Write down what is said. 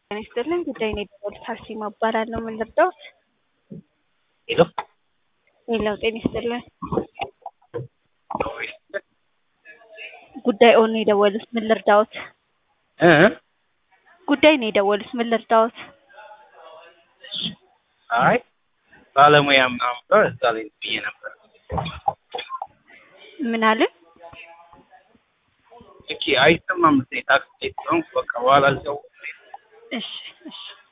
ጤና ይስጥልኝ ጉዳይ ነው የደወሉት አርሴማ እባላለሁ ምን ልርዳዎት ሄሎ ሄሎ ጤና ይስጥልኝ ጉዳይ ኦን ነው የደወሉት ምን ልርዳዎት እ ጉዳይ ነው የደወሉት ምን ልርዳዎት አይ ባለሙያ ምናምን ብለው እዛ ላይ ብዬ ነበር። ምን አልን ኦኬ አይሰማም መሰለኝ ታክሲ ላይ ስለሆንኩ በቃ በኋላ ልደውል እሺ እሺ